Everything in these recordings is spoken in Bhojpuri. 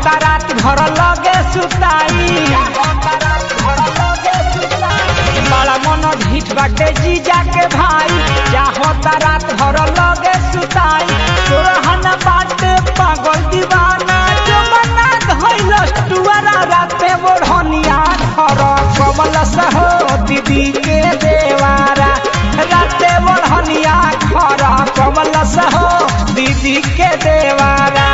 चाहता रात भर लगे सुताई बड़ा मन ढीठ बाटे जीजा के भाई चाहता रात भर लगे सुताई तोरहन बाटे पागल दीवाना जो बना धैलस टुआरा राते बोढ़निया खर कमल सहो दीदी के देवारा राते बोढ़निया खर कमल सहो दीदी के देवारा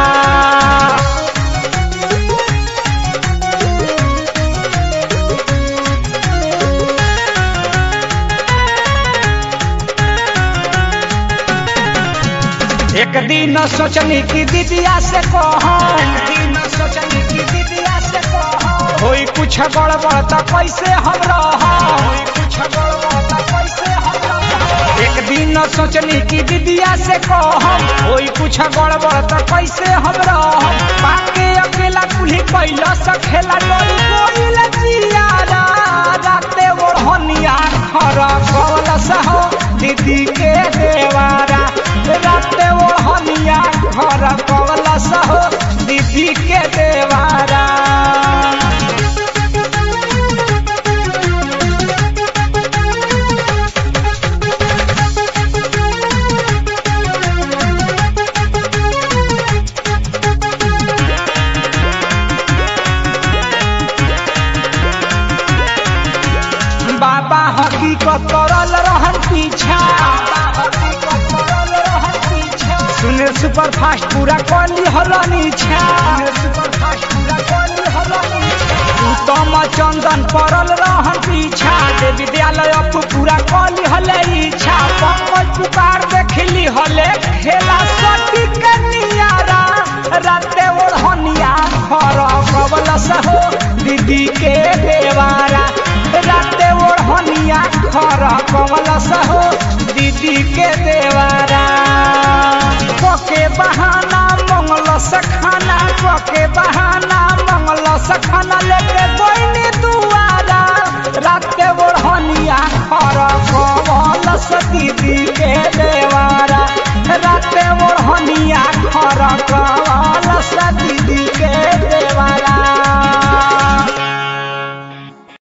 एक दिन सोचनी कि दीदिया से कहम एक दिन सोचनी कि दीदिया से कहम होई कुछ गड़बड़ त कैसे हम रहम होई कुछ गड़बड़ त कैसे हम रहम एक दिन सोचनी कि दीदिया से कहम होई कुछ गड़बड़ त कैसे हम रहम पाके अकेला कुल्ही कैला सखेला डर कोइल जियारा राते ओढ़निया खर कवल सहो दीदी के देवारा राते ओढ़निया घर कवल सहो दीदी के देवारा बाबा हकीकत करल रहन पीछा सुने सुपर फास्ट पूरा कली हलनी छा उत्तम चंदन परल रहन पीछा जे विद्यालय अप पूरा कली हले इच्छा पंकज पुकार देखली हले खेला सटी के नियारा राते ओढ़निया खर कबल सहो दीदी के देवारा राते ओढ़निया खर कमल सहो दीदी के देवारा पके बहाना मंगल सखाना पके बहाना मंगल सखाना लेके गोइनी दुआरा राते ओढ़निया खर कमल स दीदी के देवारा राते ओढ़निया खर कमल स दीदी के